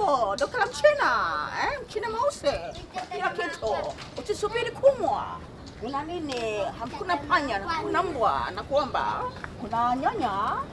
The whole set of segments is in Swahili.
hivyo ndo kala mchina eh? mchina mweusi kila kitu usisubiri kumwa kuna nini hakuna panya kuna mbwa nakuomba kuna nyanya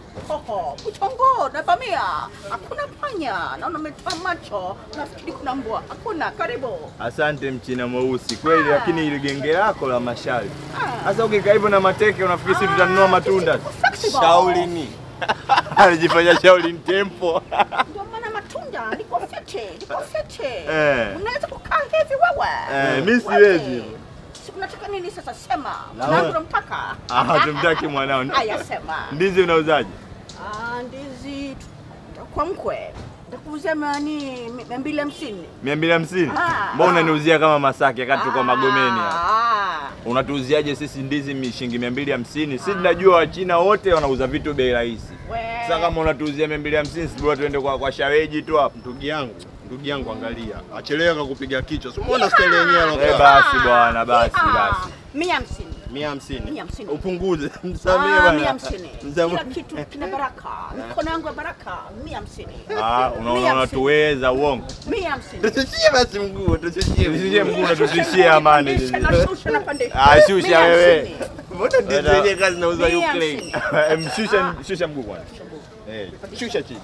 hoho kuchongo na bamia hakuna panya naona umetoa macho nafikiri kuna mbwa hakuna karibu Asante mchina mweusi kweli, Ah. lakini ile genge lako la masharti Ah. sasa, ukikaa hivyo na mateke unafikiri sisi tutanunua matunda? flexible. Shaolini alijifanya Shaolin tempo ndio maana matunda liko fiti liko fiti Eh. unaweza kukaa hivi wewe Eh, mi Wewe. siwezi. Si unataka nini sasa sema Na mwanangu wewe- nampaka Ah, tumtaki mwanao. haya sema Ndizi unauzaje? Ah, ndizi tu- kwa mkwe nitakuuzia mani mia mbili hamsini mia mbili hamsini? Ah. Mbona unaniuzia kama Masaki wakati tuko Magomeni hapa? Ah, Unatuuziaje sisi ndizi mi- shilingi mia mbili hamsini? Si tunajua Wachina wote wanauza vitu bei rahisi. we. Sasa kama unatuuzia mia mbili hamsini, si bora tuende kwa, kwa shaweji tu hapo. Ndugu yangu, ndugu yangu, angalia, achelewe kakupiga kichwa. Si umeona staili yenyewe Eh, alokaa basi bwana, basi Ah, basi. mia hamsini mia hamsini, Mia hamsini. upunguze, msamee Ah, bwana. mia hamsini Msamee. kila kitu kina baraka mikono yangu ya baraka mia hamsini Ah, Mia unaona hamsini. unatuweza uongo. mia hamsini Tusishie basi mguu, tusishie Tusishie mguu. mguu na tusishie amani. Pandisha na shusha na pandisha. Ah, shusha Mia wewe. hamsini. Mbona ndizi yenyewe kazi zinauzwa Mia Ukraine? hamsini. Em, Shusha shusha mguu kwanza. Eh, shusha chini.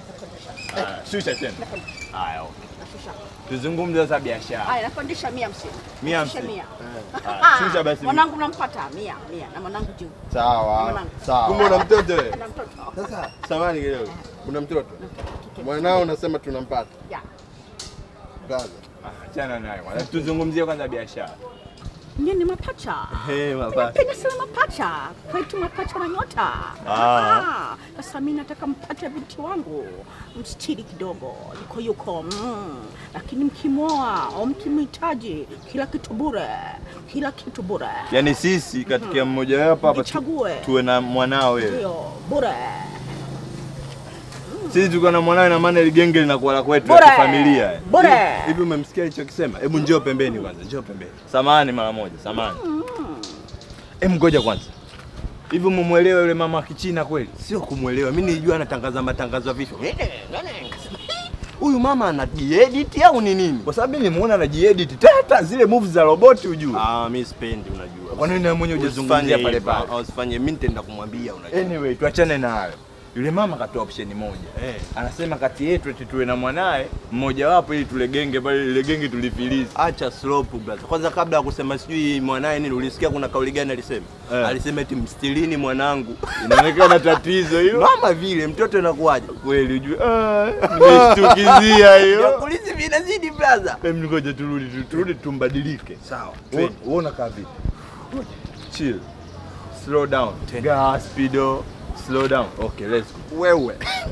Ah, Shusha tena. Haya, okay. Nashusha. Tuzungumze sasa biashara. Haya, napandisha mia hamsini. Mia Nashusha hamsini. mia. Ah, shusha basi. Mwanangu nampata mia mia na mwanangu juu. Sawa, Mwanangu. Kumbe una mtoto wewe? Na mtoto. Sasa samani kidogo, una mtoto mwanao, unasema tunampata Ya. brother. Ah, Achana naye kwanza. Tuzungumzie kwanza biashara. Mie ni mapacha. Eh, mapacha. Napenda sana mapacha. Kwetu mapacha na nyota. Ah. Ah, Sasa mimi nataka mpate binti wangu mstiri kidogo, yuko yuko mm. Lakini mkimwoa au mkimhitaji, kila kitu bure, kila kitu bure. Yaani sisi katika mmoja wapo hapa tu- Nichague. tuwe na mwanao wewe. Ndio bure. Sisi tuko na mwanao na maana ile genge linakuwa la kwetu Bure. la kifamilia. Bure. Hivi umemsikia alichokisema? Hebu njoo pembeni kwanza, njoo pembeni. Samahani mara moja, samahani. Em, ngoja kwanza. Hivi umemwelewa yule mama wa Kichina kweli? Sio kumwelewa, mimi nilijua anatangaza matangazo ya vifo. Huyu mama anajiedit au ni nini? Kwa sababu mimi nimeona anajiedit tata zile moves za roboti ujue. Ah, mimi sipendi, unajua. Kwa nini na mwenyewe hujazungumzia Usifanye pale hivyo. pale? Ah, Usifanye, mimi nitaenda kumwambia, unajua. Anyway, tuachane na hayo. Yule mama katoa option moja. Eh. Anasema kati yetu eti tuwe na mwanae mmoja wapo ili tule genge pale ile genge tulifilizi. Acha slope brother. Kwanza kabla ya kusema sijui mwanae nini, ulisikia kuna kauli gani alisema? Eh. Alisema eti mstilini mwanangu. Inaonekana tatizo hilo. Mama vile mtoto inakuwaje? Kweli ujue. Ah, nimeshtukizia hiyo. Yakulisi vinazidi brother. Em, ngoja turudi tu- turudi tumbadilike. Sawa. Wewe unakaa vipi? Chill. Slow down. Gas speedo. Slow down. Okay, let's go. Wewe.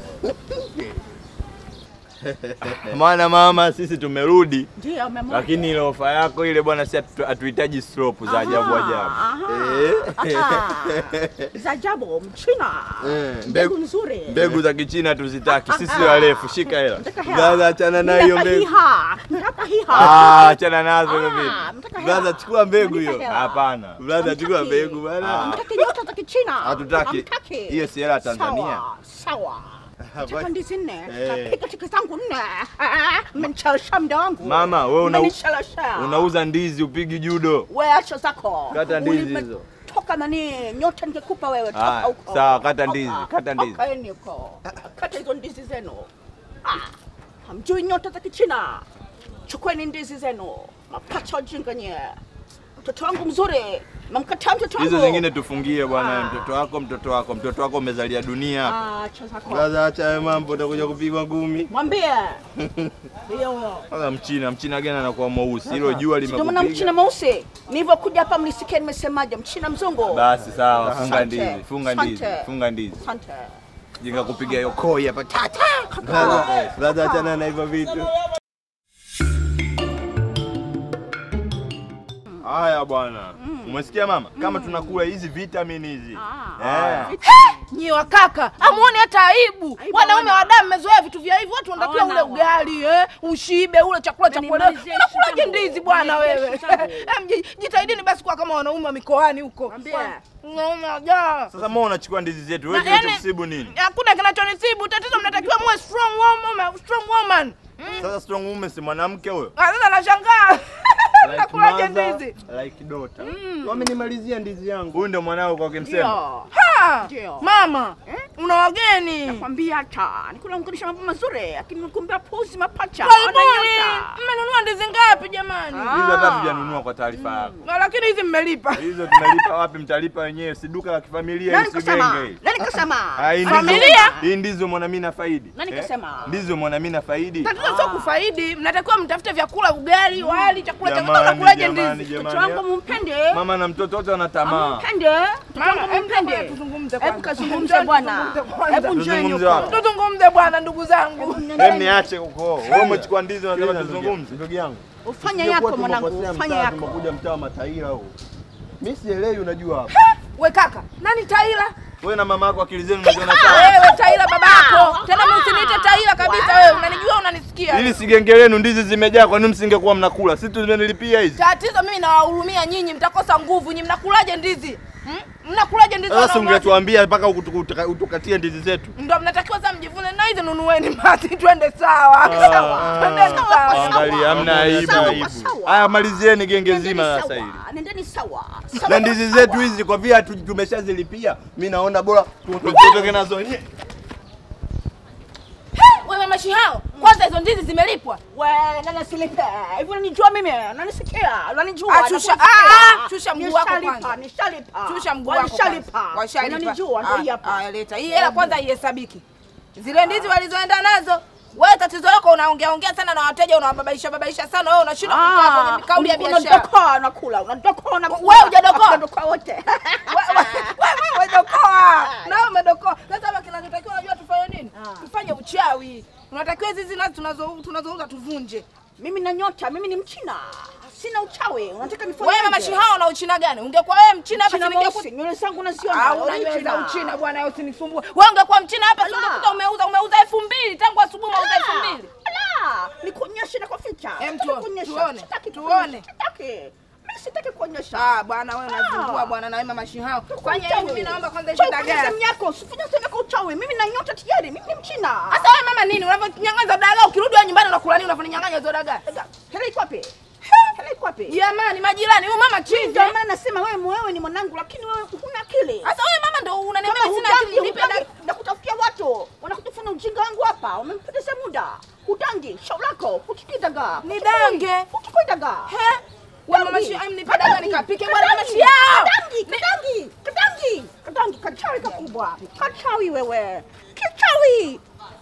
Maana mama sisi tumerudi Ndio umeamua. lakini ile ofa yako ile bwana si hatu- hatuhitaji slope za ajabu Aha, ajabu. aha, aha. Za ajabu mchina. Eh, Mbegu mbegu- nzuri. Mbegu za Kichina tuzitaki. Sisi warefu, shika hela. Nataka hela. Brother, achana na hiyo Nataka mbegu. hiha. Nataka hiha. Ah, achana nazo hivyo Ah, vipi? nataka hela. Brother, chukua mbegu Nataka hiyo. hela. Hapana. Brother, chukua Hamtaki. mbegu bwana. Hamtaki nyota za Kichina. Hatutaki. Hamtaki. Hiyo si hela ya Tanzania. Sawa, sawa. Nataka basi. ndizi nne. Eh. Napika tiki zangu nne. Ah, Mmenichelewesha muda wangu. Mama, wewe una- Mmenichelewesha. Unauza ndizi upigi judo. Wewe acha zako. Kata ndizi Ulime- hizo. Toka nani nyota ningekupa wewe toka Ah, huko. sawa, kata Toka. ndizi, kata ndizi. Tokaeni huko. Kata hizo ndizi zenu. Ah, hamjui nyota za Kichina. Chukueni ndizi zenu. Mapacha ujinga nye. Mtoto wangu mzuri. Mamkataa mtoto wangu. Hizo zingine tufungie bwana, Ah. mtoto wako, mtoto wako, mtoto wako umezalia dunia. Ah, acha zako. Brother, acha hayo mambo, utakuja kupigwa ngumi. Mwambie. Ndio huyo. Sasa mchina, mchina gani anakuwa mweusi? Hilo jua Ndio maana mchina limekupiga. mweusi. Nilivyokuja hapa mlisikia nimesemaje? Mchina mzungu. Basi sawa, funga Asante. ndizi, funga ndizi, Asante. funga ndizi. Asante. Jinga kupiga hiyo koi hapa. tata. Brother, brother, achana na hivyo vitu. Haya bwana. Umesikia mama? Kama tunakula hizi vitamini hizi. Ah. Eh. Nyi wakaka amuone hata aibu. Aibu Wanaume hawana. wa damu mmezoea vitu vya hivyo, watu wanatakiwa ule Hawana. ugali eh, ushibe ule chakula cha kuelewa. Unanimalizia Unakulaje shitambo. ndizi bwana wewe? Unanimalizia shitambo. Em, ji- Jitahidini basi kuwa kama wanaume wa mikoani huko. Mwambie. Wanaume wajaa. Sasa mbona unachukua ndizi zetu? Wewe Na yani- kinachokusibu nini? Hakuna kinachonisibu, tatizo mnatakiwa muwe strong woman, strong woman. Mm. Sasa strong woman si mwanamke huyo? Ah, Sasa nashangaa. Like Nakulaje mother, ndizi? Like daughter. Wamenimalizia ndizi yangu. Huyu ndio mwanao kwa kimsema. Ndio. Ha! Ndio. Mama, Eh? una wageni. Nakwambia hata nikulanganisha mambo mazuri, lakini nikuambia puzi mapacha. Karibuni. wananyota. Mmenunua ndizi ngapi jamani? Ah. Hizo hata tujanunua kwa taarifa yako. Na lakini hizi mmelipa. Hizo tumelipa wapi? Mtalipa wenyewe, si duka la kifamilia, Nani hii si kasema? genge hii. Nani kasema? Ah, hii ndizo- Familia? Hii ndizo mwana mimi na faidi. Nani Eh? kasema? Ndizo mwana mimi na faidi. Tatizo sio kufaidi, mnatakiwa mtafute vyakula, ugali, wali, chakula cha Jamani, unakulaje jamani, ndizi? Mtoto wangu jamani. mumpende. Mama na mtoto wote wana tamaa. Mumpende. Mtoto Mama, wangu hebu mumpende. ngoja tuzungumze Hebu kwanza. kazungumze Njoo bwana. tuzungumze kwanza. Hebu njoo Tuzungumze huko. wapi? Tuzungumze bwana, ndugu zangu. Hem, niache huko. Wewe umechukua ndizi unasema Sikiliza ndugu yangu, tuzungumze. Ndugu yangu. Ufanye Sijekuwa yako mwanangu, tumekosea ufanye mtaa, yako. Tumekuja mtaa wa mataira huu. Mimi sielewi unajua hapa. We kaka, nani Taila? Wewe na mama yako akili zenu mnaziona sawa? Wewe Taila babako. Tena mimi usiniite Taila kabisa wewe. Unanijua unanisikia. Ili si genge lenu ndizi zimejaa, kwa nini msingekuwa mnakula? Sisi tumenilipia hizi. Tatizo mimi nawahurumia nyinyi, mtakosa nguvu. Nyinyi mnakulaje ndizi? Hmm? Mnakulaje ndizi? Sasa wanaume? ungetuambia mpaka utuka- utukatie ndizi zetu. Ndio mnatakiwa sasa mjivune na hizi nunueni basi twende sawa. Ah, Sawa. Twende ah, sawa. Angalia, hamna aibu. Sawa, aibu. sawa. Haya, malizieni genge Nendeni zima sawa, sasa hili. Nendeni sawa. Na Sawa, ndizi sawa. zetu hizi kwa vile hatu- tumeshazilipia, mimi naona bora tu- tutoke nazo wenyewe. Wewe mashi hao. Kwanza hizo ndizi zimelipwa. We, nani asilipe? Hivi unanijua mimi? Unanisikia? Unanijua? Ah, shusha- Nakusikia. ah, ah, shusha mguu wako Nishalipa, kwanza. Nishalipa. Shusha mguu wako. Washalipa. kwanza. Washalipa. Unanijua, ndio hii Ah, hapa. ah, leta. Hii hela kwanza ihesabiki. Zile ndizi walizoenda nazo. Wewe tatizo lako unaongea ongea sana na wateja unawababaisha babaisha sana wewe unashindwa kukaa kwenye kauli ya biashara. Unadokoa unakula, unadokoa unakula. Wewe hujadokoa? Unadokoa wote. Wewe umedokoa. Na wewe umedokoa. Sasa hapa kinachotakiwa unajua tufanye nini? Tufanye uchawi. Unatakiwa hizi hizi nazo tunazo tunazouza tuvunje. Mimi na nyota, mimi ni Mchina. Sina uchawi. Unataka nifanye Wewe mama Shihao na Uchina gani? Ungekuwa wewe Mchina hapa Mchina singekuwa mweusi, nywele zangu naziona. Ah, Wewe unajua Mchina. za Uchina bwana, wewe usinisumbue. Wewe ungekuwa Mchina hapa Ala. singekuta umeuza umeuza elfu mbili tangu asubuhi umeuza elfu mbili. Ala, nikuonyeshe na kuficha. Em, Sitaki tuone, kuonyesha. tuone, Sitaki tuone. kuonyesha. Sitaki. Mimi sitaki kuonyesha. Ah, bwana wewe unazungua Ah. bwana na wewe mama Shihao. Uchawi. Fanya hivi mimi naomba kwanza hizo Uchawi kwenye dagaa. simu yako, usifanye simu yako uchawi. Mimi na nyota tayari, mimi ni Mchina. Sasa wewe mama nini? Unavyonyang'anya dagaa ukirudi wewe nyumbani unakula nini? Unafanya hizo dagaa. Hela iko wapi? Hela iko wapi? Jamani majirani, huyu mama chizi. Ndio maana nasema wewe wewe ni mwanangu lakini wewe huna akili. Sasa wewe mama ndio unaniambia Kama sina hudangi, akili nipe dagaa. hudangi, nakutafutia watu wanakuja kufanya ujinga wangu hapa, umempoteza muda. Hudangi, shauri lako, uchukui dagaa. Ni dange. Uchukui dagaa. He? Wewe mama Dangi. Shihao nipe dagaa Kadangi. nikapike bwana mama Kadangi. Shihao. Kadangi, kadangi, kadangi, kadangi, kachawi kakubwa. Kachawi wewe. Kichawi.